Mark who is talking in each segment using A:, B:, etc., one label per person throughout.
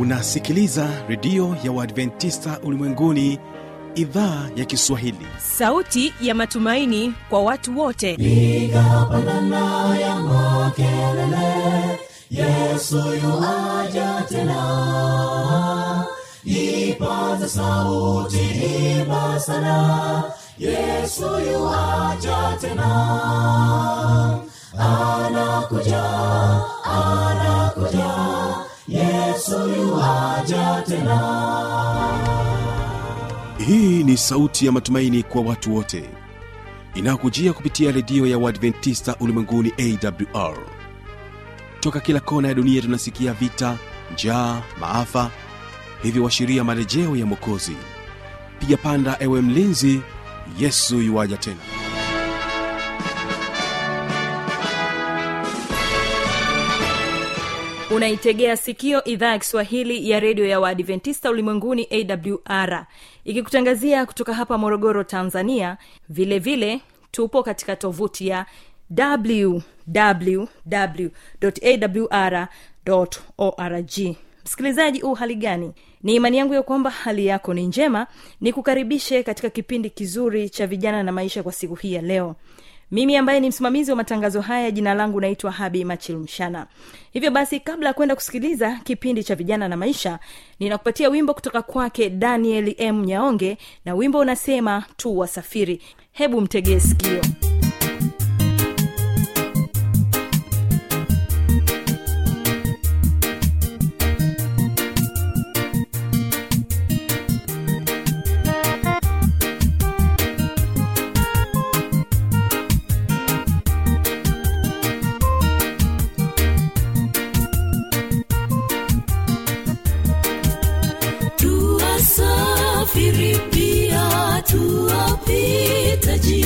A: unasikiliza redio ya uadventista ulimwenguni idhaa ya kiswahili
B: sauti ya matumaini kwa watu wote
C: piga pandana ya makelele yesu yuaja tena ipaza sauti imba sana yesu yuaja tena anakuja anakuja yesu yuaja tena
A: hii ni sauti ya matumaini kwa watu wote inayokujia kupitia redio ya uadventista ulimwenguni awr toka kila kona ya dunia tunasikia vita njaa maafa hivyo washiria marejeo ya mwokozi piga panda ewe mlinzi yesu yuwaja tena
B: unaitegea sikio idhaa ya kiswahili ya redio ya waadventista ulimwenguni awr ikikutangazia kutoka hapa morogoro tanzania vile vile tupo katika tovuti ya wwwawr org msikilizaji u hali gani ni imani yangu ya kwamba hali yako ni njema ni kukaribishe katika kipindi kizuri cha vijana na maisha kwa siku hii ya leo mimi ambaye ni msimamizi wa matangazo haya jina langu naitwa habi machilmshana hivyo basi kabla ya kwenda kusikiliza kipindi cha vijana na maisha ninakupatia wimbo kutoka kwake daniel m nyaonge na wimbo unasema tu wasafiri hebu mtegee sikio
C: tuwasafiri pia tuwapitaji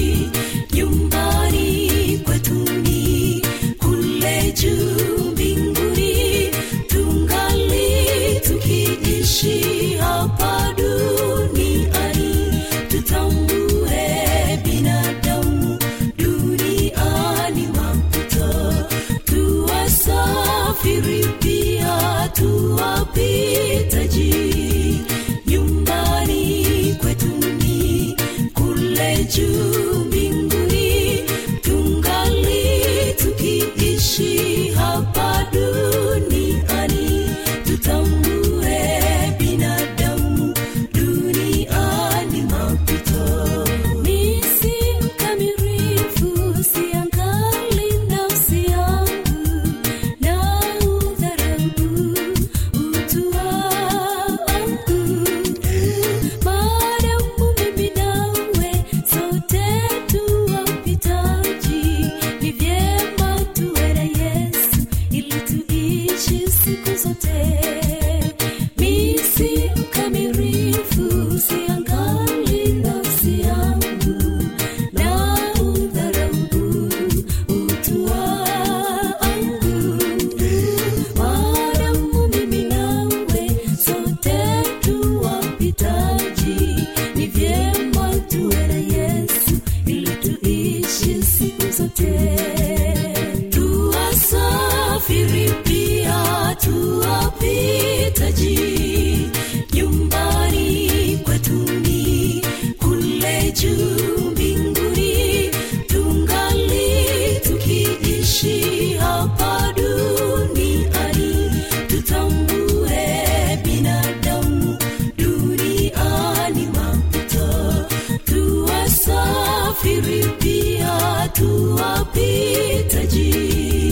C: nyumbani kwetuni kule juu mbinguni tungali tukiishi hapa duniani tutambue binadamu duniani mapito tuwasafiri pia tuwapitaji nyumbani kwetuni kule juu mbinguni tungali tukiishi hapa duniani tutambue binadamu duniani mapito misi mkamirifu siangali nafsi yangu na udharabu utu wangu maadamu mimi nawe sote tuwapitaji ni vyema tuwe na yesu ili tuishi siku zote misi mkamirifu siangali nafsi yangu na udharau utu wangu maadamu mimi nawe sote tuwapitaji ni vyema tuwe na yesu ili tuishi siku zote tuwasafiri pia tuwapitaji nyumbani kwetuni kule juu mbinguni tungali tukiishi hapa duniani tutambue binadamu duniani mapito tuwasafiri pia tuwapitaji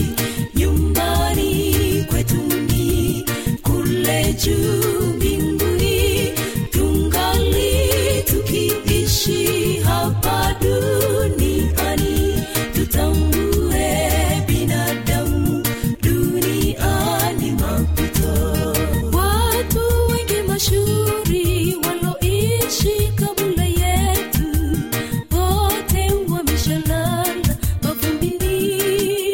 C: nyumbani kwetuni kule juu mbinguni tungali tukiishi hapa duniani tutambue binadamu duniani mapito watu wengi mashuhuri waloishi kabla yetu wote wameshalala mavumbini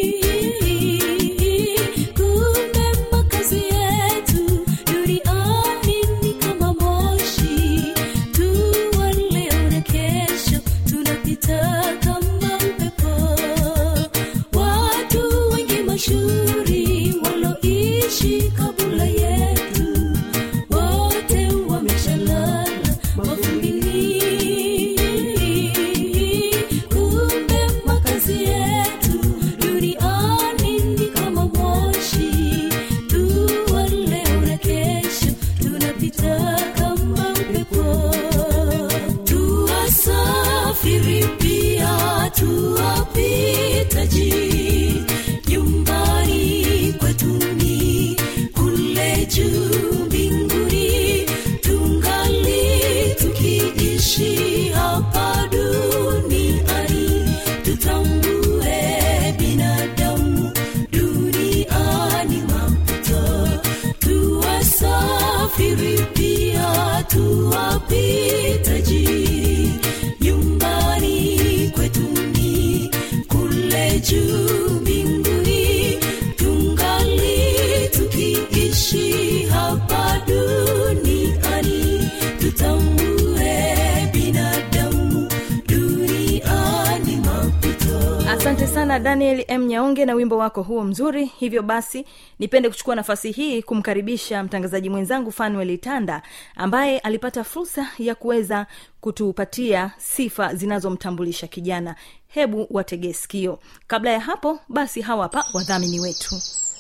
B: sana daniel m nyaonge na wimbo wako huo mzuri hivyo basi nipende kuchukua nafasi hii kumkaribisha mtangazaji mwenzangu fanuel tanda ambaye alipata fursa ya kuweza kutupatia sifa zinazomtambulisha kijana hebu wategee sikio kabla ya hapo basi hawa hapa wadhamini wetu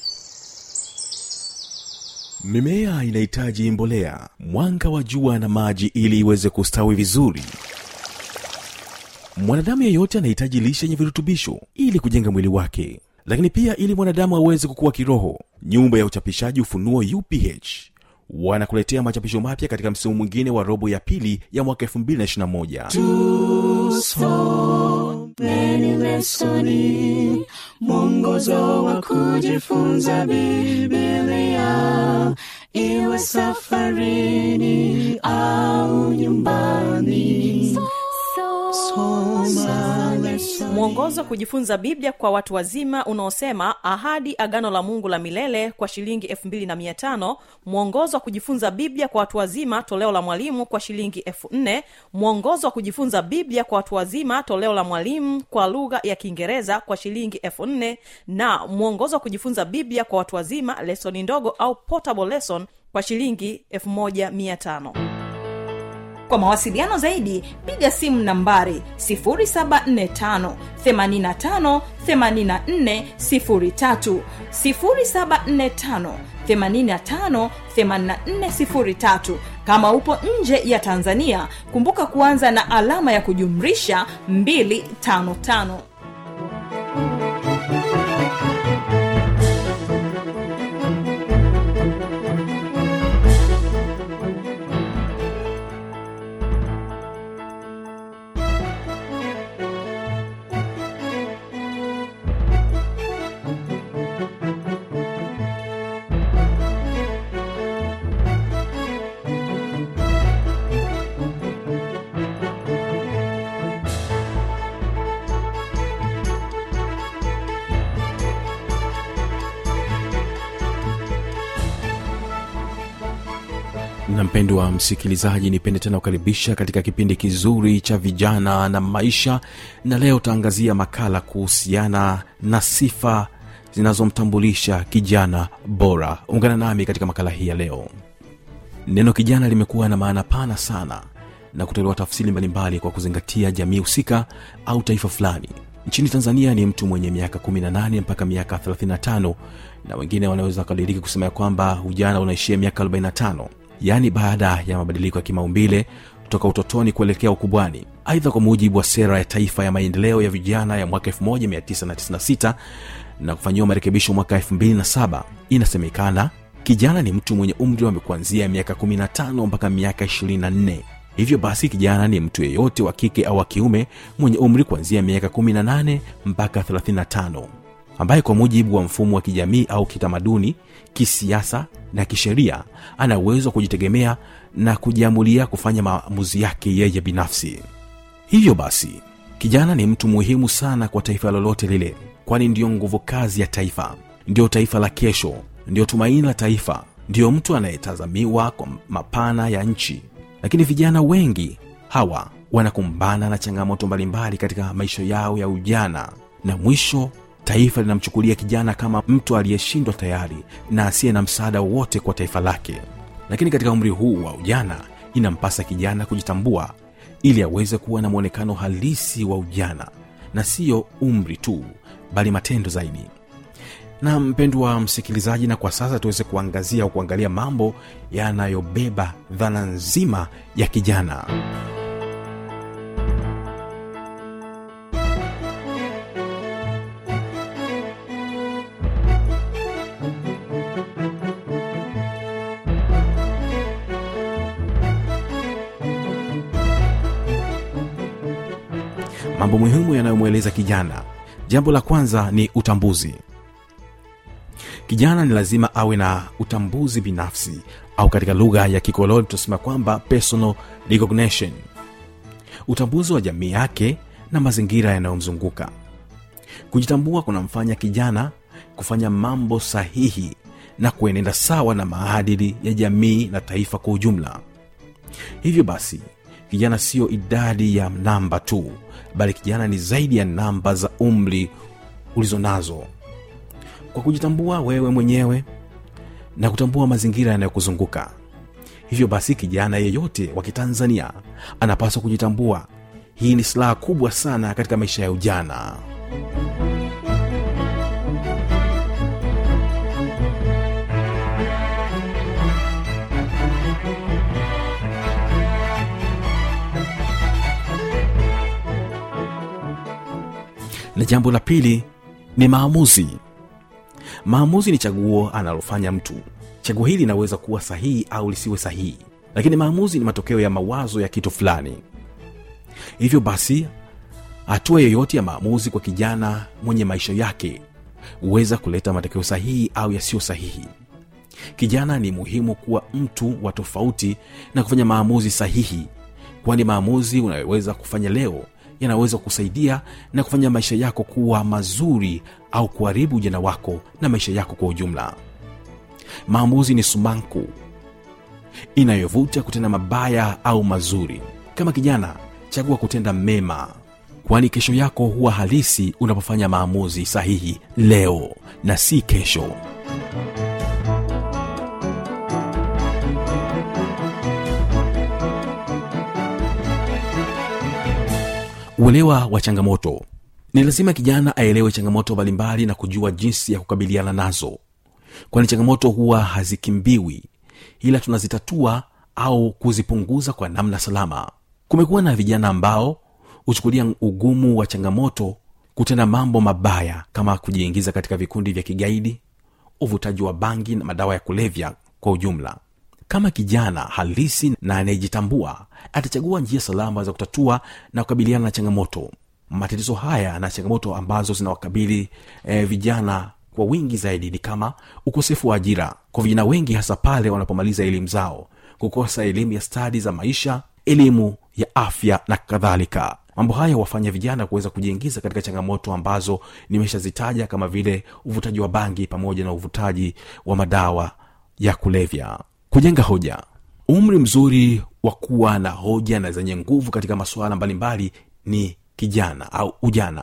A: mimea inahitaji mbolea mwanga wa jua na maji ili iweze kustawi vizuri mwanadamu yeyote anahitaji lishe yenye virutubisho ili kujenga mwili wake lakini pia ili mwanadamu aweze kukua kiroho nyumba ya uchapishaji ufunuo uph wanakuletea machapisho mapya katika msimu mwingine wa robo ya pili ya mwaka 221
C: Tusomeni lesoni, mwongozo wa kujifunza Biblia, iwe safarini au nyumbani. Soma lesoni.
D: mwongozo wa kujifunza biblia kwa watu wazima unaosema ahadi agano la mungu la milele kwa shilingi 25 mwongozo wa kujifunza biblia kwa watu wazima toleo la mwalimu kwa shilingi 4 mwongozo wa kujifunza biblia kwa watu wazima toleo la mwalimu kwa lugha ya kiingereza kwa shilingi 4 na mwongozo wa kujifunza biblia kwa watu wazima lesoni ndogo au portable lesson kwa shilingi 1500
B: kwa mawasiliano zaidi piga simu nambari 745 85 84 0745 85 84 kama upo nje ya tanzania kumbuka kuanza na alama ya kujumrisha 255
A: na mpendwa msikilizaji nipende tena kukaribisha katika kipindi kizuri cha vijana na maisha na leo utaangazia makala kuhusiana na sifa zinazomtambulisha kijana bora ungana nami katika makala hii ya leo neno kijana limekuwa na maana pana sana na kutolewa tafsiri mbalimbali kwa kuzingatia jamii husika au taifa fulani nchini tanzania ni mtu mwenye miaka 18 mpaka miaka 35 na wengine wanaweza wakadiriki kusema ya kwamba ujana unaishia miaka 45 yaani baada ya mabadiliko ya kimaumbile kutoka utotoni kuelekea ukubwani aidha kwa mujibu wa sera ya taifa ya maendeleo ya vijana ya mwaka 1996 na kufanyiwa marekebisho mwaka 27 inasemekana kijana ni mtu mwenye umri wa kuanzia miaka 15 mpaka miaka 24 hivyo basi kijana ni mtu yeyote wa kike au wa kiume mwenye umri kuanzia miaka 18 mpaka 35 ambaye kwa mujibu wa mfumo wa kijamii au kitamaduni kisiasa na kisheria ana uwezo wa kujitegemea na kujiamulia kufanya maamuzi yake yeye binafsi hivyo basi kijana ni mtu muhimu sana kwa taifa lolote lile kwani ndiyo nguvu kazi ya taifa ndiyo taifa la kesho ndiyo tumaini la taifa ndiyo mtu anayetazamiwa kwa mapana ya nchi lakini vijana wengi hawa wanakumbana na changamoto mbalimbali katika maisha yao ya ujana na mwisho taifa linamchukulia kijana kama mtu aliyeshindwa tayari na asiye na msaada wowote kwa taifa lake lakini katika umri huu wa ujana inampasa kijana kujitambua ili aweze kuwa na mwonekano halisi wa ujana na siyo umri tu bali matendo zaidi na mpendwa msikilizaji na kwa sasa tuweze kuangazia au kuangalia mambo yanayobeba dhana nzima ya kijana mambo muhimu yanayomweleza kijana jambo la kwanza ni utambuzi kijana ni lazima awe na utambuzi binafsi au katika lugha ya kikoloni tunasema kwamba personal recognition utambuzi wa jamii yake na mazingira yanayomzunguka kujitambua kunamfanya kijana kufanya mambo sahihi na kuenenda sawa na maadili ya jamii na taifa kwa ujumla hivyo basi kijana siyo idadi ya namba tu bali kijana ni zaidi ya namba za umri
E: ulizo nazo kwa kujitambua wewe mwenyewe na kutambua mazingira yanayokuzunguka hivyo basi kijana yeyote wa kitanzania anapaswa kujitambua hii ni silaha kubwa sana katika maisha ya ujana na jambo la pili ni maamuzi maamuzi ni chaguo analofanya mtu chaguo hili linaweza kuwa sahihi au lisiwe sahihi lakini maamuzi ni matokeo ya mawazo ya kitu fulani hivyo basi hatua yoyote ya maamuzi kwa kijana mwenye maisha yake huweza kuleta matokeo sahihi au yasiyo sahihi kijana ni muhimu kuwa mtu wa tofauti na kufanya maamuzi sahihi kwani maamuzi unayoweza kufanya leo yanaweza kusaidia na kufanya maisha yako kuwa mazuri au kuharibu ujana wako na maisha yako kwa ujumla maamuzi ni sumanku inayovuta kutenda mabaya au mazuri kama kijana chagua kutenda mema kwani kesho yako huwa halisi unapofanya maamuzi sahihi leo na si kesho uelewa wa changamoto ni lazima kijana aelewe changamoto mbalimbali na kujua jinsi ya kukabiliana nazo kwani changamoto huwa hazikimbiwi ila tunazitatua au kuzipunguza kwa namna salama kumekuwa na vijana ambao huchukulia ugumu wa changamoto kutenda mambo mabaya kama kujiingiza katika vikundi vya kigaidi uvutaji wa bangi na madawa ya kulevya kwa ujumla kama kijana halisi na anayejitambua atachagua njia salama za kutatua na kukabiliana na changamoto matatizo haya na changamoto ambazo zinawakabili eh, vijana kwa wingi zaidi ni kama ukosefu wa ajira kwa vijana wengi hasa pale wanapomaliza elimu zao kukosa elimu ya stadi za maisha elimu ya afya na kadhalika mambo haya huwafanya vijana kuweza kujiingiza katika changamoto ambazo nimeshazitaja kama vile uvutaji wa bangi pamoja na uvutaji wa madawa ya kulevya kujenga hoja umri mzuri wa kuwa na hoja na zenye nguvu katika masuala mbalimbali ni kijana au ujana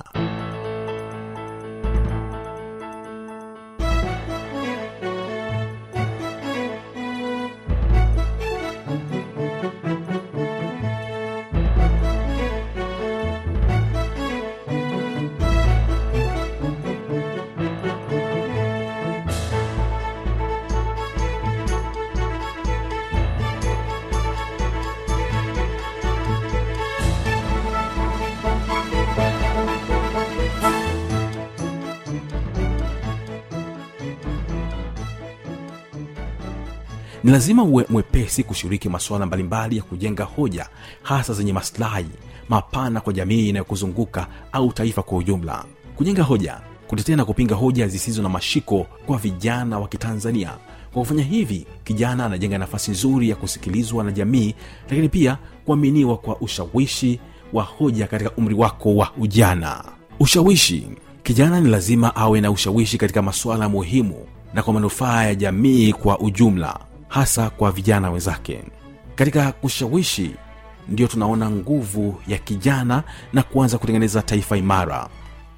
E: ni lazima uwe mwepesi kushiriki masuala mbalimbali ya kujenga hoja hasa zenye maslahi mapana kwa jamii inayokuzunguka au taifa kwa ujumla kujenga hoja kutetea na kupinga hoja zisizo na mashiko kwa vijana wa kitanzania kwa kufanya hivi kijana anajenga nafasi nzuri ya kusikilizwa na jamii lakini pia kuaminiwa kwa ushawishi wa hoja katika umri wako wa ujana ushawishi kijana ni lazima awe na ushawishi katika masuala muhimu na kwa manufaa ya jamii kwa ujumla hasa kwa vijana wenzake katika kushawishi ndio tunaona nguvu ya kijana na kuanza kutengeneza taifa imara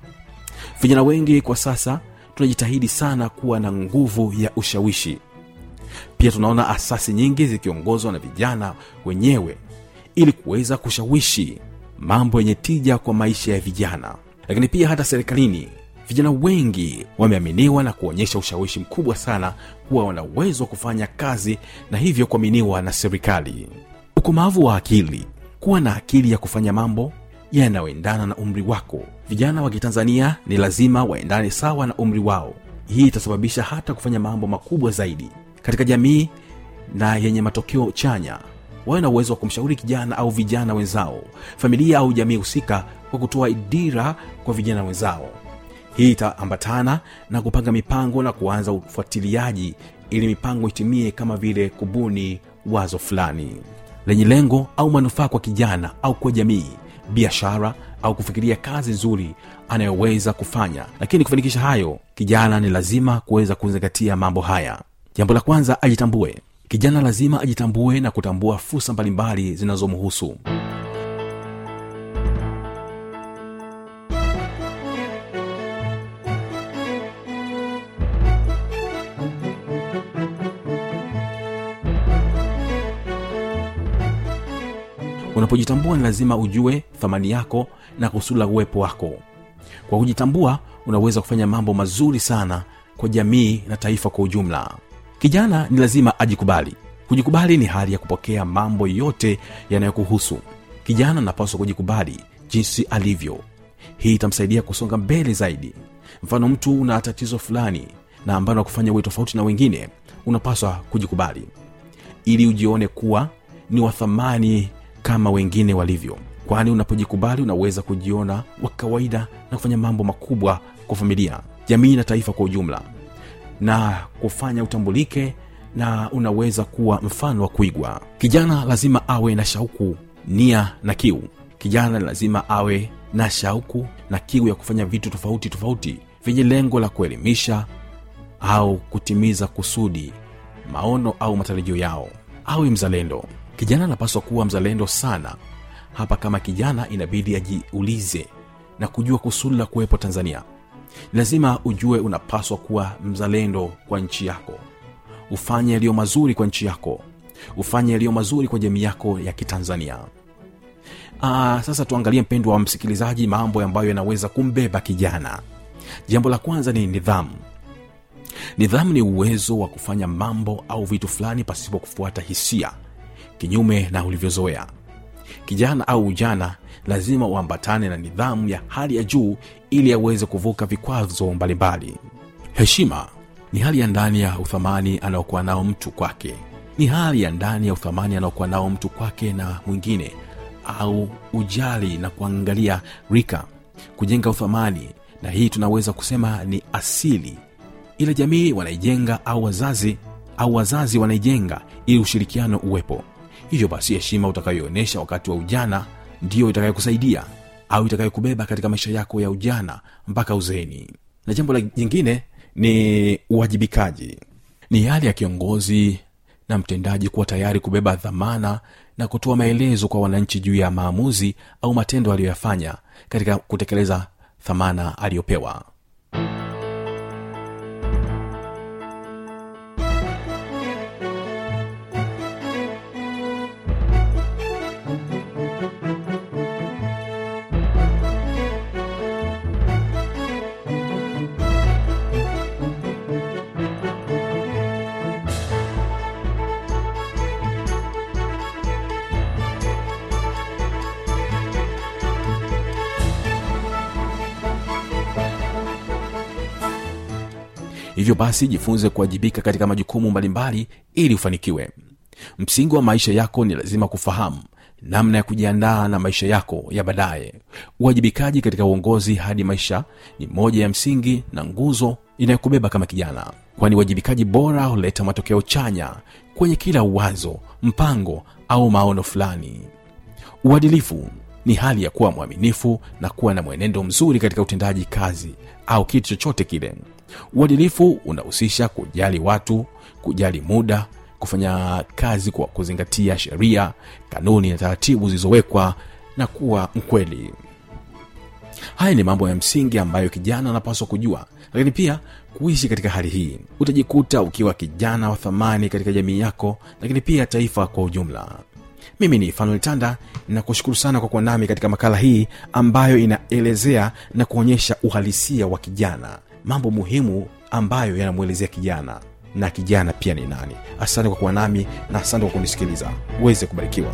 E: vijana wengi kwa sasa tunajitahidi sana kuwa na nguvu ya ushawishi pia tunaona asasi nyingi zikiongozwa na vijana wenyewe ili kuweza kushawishi mambo yenye tija kwa maisha ya vijana lakini pia hata serikalini vijana wengi wameaminiwa na kuonyesha ushawishi mkubwa sana kuwa wana uwezo wa kufanya kazi na hivyo kuaminiwa na serikali ukomavu wa akili kuwa na akili ya kufanya mambo yanayoendana na umri wako vijana wa kitanzania ni lazima waendane sawa na umri wao hii itasababisha hata kufanya mambo makubwa zaidi katika jamii na yenye matokeo chanya wawe na uwezo wa kumshauri kijana au vijana wenzao familia au jamii husika kwa kutoa dira kwa vijana wenzao hii itaambatana na kupanga mipango na kuanza ufuatiliaji ili mipango itimie kama vile kubuni wazo fulani lenye lengo au manufaa kwa kijana au kwa jamii biashara au kufikiria kazi nzuri anayoweza kufanya lakini kufanikisha hayo kijana ni lazima kuweza kuzingatia mambo haya jambo la kwanza ajitambue kijana lazima ajitambue na kutambua fursa mbalimbali zinazomhusu unapojitambua ni lazima ujue thamani yako na kusudi la uwepo wako kwa kujitambua unaweza kufanya mambo mazuri sana kwa jamii na taifa kwa ujumla kijana ni lazima ajikubali kujikubali ni hali ya kupokea mambo yote yanayokuhusu kijana anapaswa kujikubali jinsi alivyo hii itamsaidia kusonga mbele zaidi mfano mtu una tatizo fulani na ambayo nakufanya uwe tofauti na wengine unapaswa kujikubali ili ujione kuwa ni wa thamani kama wengine walivyo kwani unapojikubali unaweza kujiona wa kawaida na kufanya mambo makubwa kwa familia jamii na taifa kwa ujumla na kufanya utambulike na unaweza kuwa mfano wa kuigwa kijana lazima awe na shauku nia na kiu kijana lazima awe na shauku na kiu ya kufanya vitu tofauti tofauti vyenye lengo la kuelimisha au kutimiza kusudi maono au matarajio yao awe mzalendo kijana anapaswa kuwa mzalendo sana hapa kama kijana inabidi ajiulize na kujua kusudi la kuwepo tanzania lazima ujue unapaswa kuwa mzalendo kwa nchi yako ufanye yaliyo mazuri kwa nchi yako ufanye yaliyo mazuri kwa jamii yako ya kitanzania Aa, sasa tuangalie mpendwa wa msikilizaji mambo ambayo yanaweza kumbeba kijana jambo la kwanza ni nidhamu nidhamu ni uwezo wa kufanya mambo au vitu fulani pasipo kufuata hisia kinyume na ulivyozoea kijana au ujana lazima uambatane na nidhamu ya hali ya juu ili aweze kuvuka vikwazo mbalimbali heshima ni hali ya ndani ya uthamani anaokuwa nao mtu kwake ni hali ya ndani ya uthamani anaokuwa nao mtu kwake na mwingine au ujali na kuangalia rika kujenga uthamani na hii tunaweza kusema ni asili ila jamii wanaijenga au wazazi au wazazi wanaijenga ili ushirikiano uwepo hivyo basi heshima utakayoonyesha wakati wa ujana ndiyo itakayokusaidia au itakayokubeba katika maisha yako ya ujana mpaka uzeeni na jambo la jingine ni uwajibikaji ni hali ya kiongozi na mtendaji kuwa tayari kubeba dhamana na kutoa maelezo kwa wananchi juu ya maamuzi au matendo aliyoyafanya katika kutekeleza thamana aliyopewa hivyo basi jifunze kuwajibika katika majukumu mbalimbali ili ufanikiwe msingi wa maisha yako ni lazima kufahamu namna ya kujiandaa na maisha yako ya baadaye uwajibikaji katika uongozi hadi maisha ni moja ya msingi na nguzo inayokubeba kama kijana kwani uwajibikaji bora huleta matokeo chanya kwenye kila uwazo mpango au maono fulani uadilifu ni hali ya kuwa mwaminifu na kuwa na mwenendo mzuri katika utendaji kazi au kitu chochote kile uadilifu unahusisha kujali watu kujali muda kufanya kazi kwa kuzingatia sheria kanuni na taratibu zilizowekwa na kuwa mkweli haya ni mambo ya msingi ambayo kijana anapaswa kujua lakini pia kuishi katika hali hii utajikuta ukiwa kijana wa thamani katika jamii yako lakini pia taifa kwa ujumla mimi ni fanuel tanda nakushukuru sana kwa kuwa nami katika makala hii ambayo inaelezea na kuonyesha uhalisia wa kijana mambo muhimu ambayo yanamwelezea kijana na kijana pia ni nani asante kwa kuwa nami na asante kwa kunisikiliza uweze kubarikiwa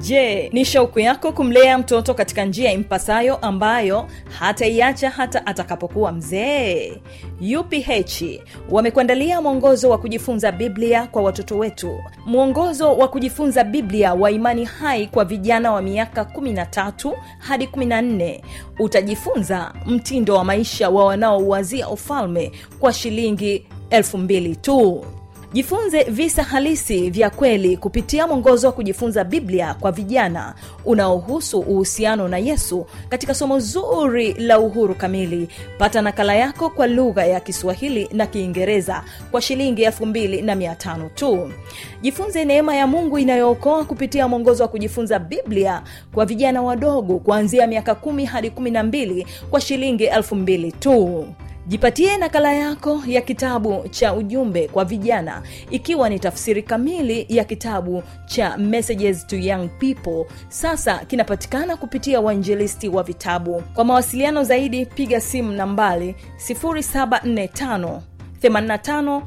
B: je ni shauku yako kumlea mtoto katika njia impasayo ambayo hataiacha hata atakapokuwa mzee uph wamekuandalia mwongozo wa kujifunza biblia kwa watoto wetu mwongozo wa kujifunza biblia wa imani hai kwa vijana wa miaka 13 hadi 14 utajifunza mtindo wa maisha wa wanaouwazia ufalme kwa shilingi 2000 tu jifunze visa halisi vya kweli kupitia mwongozo wa kujifunza biblia kwa vijana unaohusu uhusiano na yesu katika somo zuri la uhuru kamili pata nakala yako kwa lugha ya kiswahili na kiingereza kwa shilingi 25 tu jifunze neema ya mungu inayookoa kupitia mwongozo wa kujifunza biblia kwa vijana wadogo kuanzia miaka 1 hadi 12 kwa shilingi 2000 tu jipatie nakala yako ya kitabu cha ujumbe kwa vijana ikiwa ni tafsiri kamili ya kitabu cha messages to young people sasa kinapatikana kupitia wainjilisti wa vitabu kwa mawasiliano zaidi piga simu nambali 745 85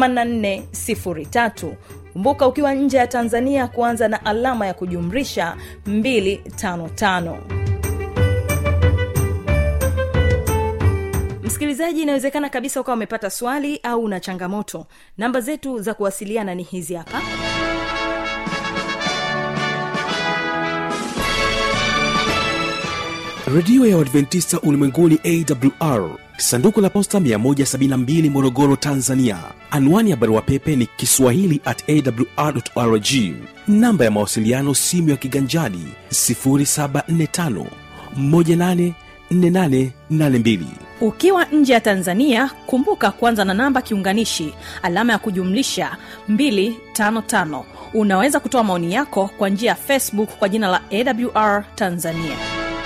B: 8403 kumbuka ukiwa nje ya tanzania kuanza na alama ya kujumrisha 255 msikilizaji inawezekana kabisa ukawa umepata swali au una changamoto namba zetu za kuwasiliana ni hizi hapa
A: redio ya uadventista ulimwenguni awr sanduku la posta 172 morogoro tanzania anwani ya barua pepe ni kiswahili at awrrg namba ya mawasiliano simu ya kiganjadi 745 184882
D: ukiwa nje ya tanzania kumbuka kwanza na namba kiunganishi alama ya kujumlisha 255 unaweza kutoa maoni yako kwa njia ya facebook kwa jina la awr tanzania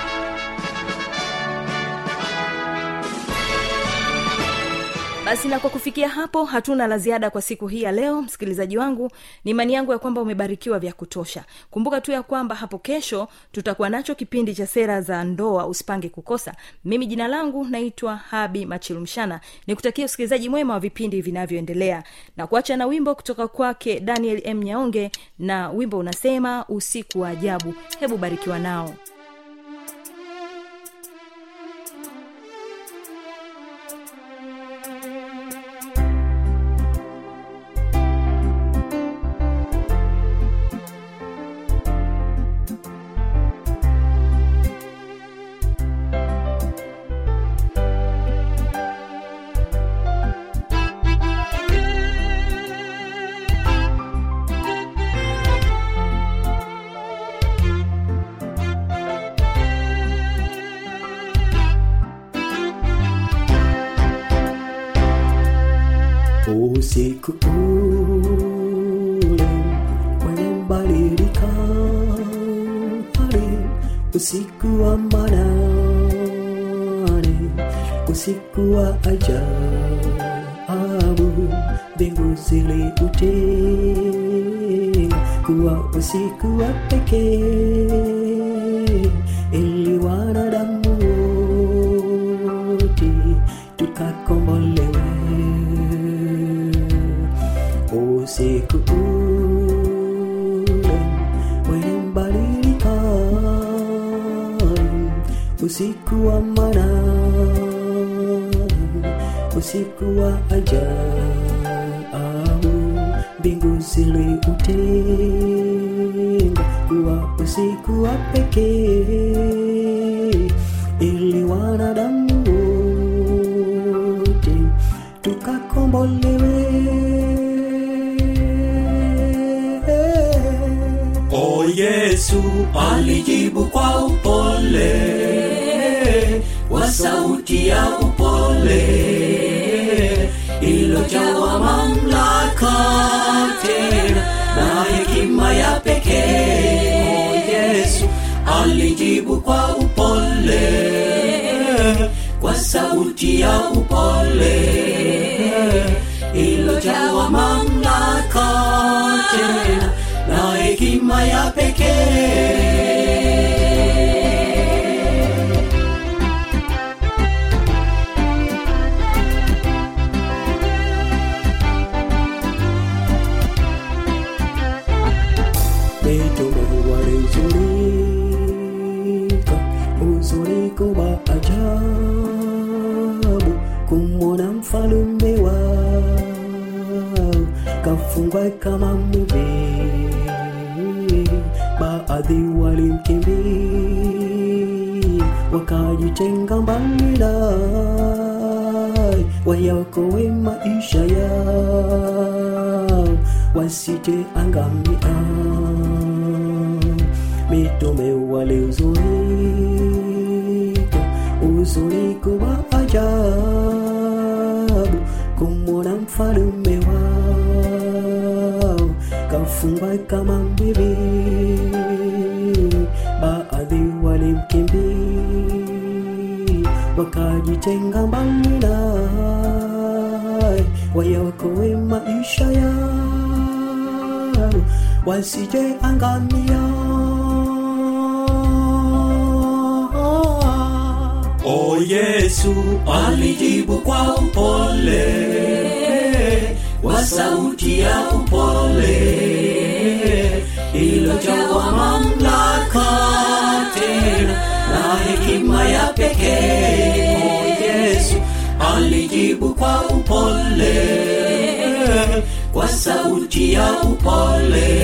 B: basi na kwa kufikia hapo hatuna la ziada kwa siku hii ya leo msikilizaji wangu ni imani yangu ya kwamba umebarikiwa vya kutosha kumbuka tu ya kwamba hapo kesho tutakuwa nacho kipindi cha sera za ndoa usipange kukosa mimi jina langu naitwa habi machilumshana nikutakia usikilizaji mwema wa vipindi vinavyoendelea na kuacha na wimbo kutoka kwake daniel m nyaonge na wimbo unasema usiku wa ajabu hebu barikiwa nao
F: usiku ule umebadilika hali usiku wa manane usiku wa ajabu mbingu ziliutenga kuwa usiku wa pekee ili wanadamu wote tukakombolewe usiku ule ulibadilika usiku wa manane usiku wa ajabu mbingu ziliutenga kuwa usiku wa pekee ili wanadamu wote tukakombolewe
G: O Yesu alijibu kwa upole kwa sauti ya upole ilojawa mamlaka tena na hekima ya pekee. O Yesu alijibu kwa upole kwa sauti ya upole ilojawa mamlaka tena na hekima ya pekee
F: Petro mitume walizurika uzuriko wa ajabu kumwona mfalume wao kafungwa kama mwivi baadhi walimkimbia wakajitenga mbali naye wayakowe maisha yao wasite angamia mitume waliuzurika uzuriko wa ajabu kumwona mfalume wao kafungwa kama mbibi baadhi walimkimbia wakajitenga mbali naye wayaokoe maisha yao wasije angamia
G: O Yesu alijibu kwa upole kwa sauti ya upole ilojawa mamlaka tena na hekima ya pekee. O Yesu alijibu kwa upole kwa sauti ya upole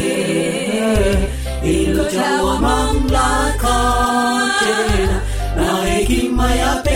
G: ilojawa mamlaka tena na hekima ya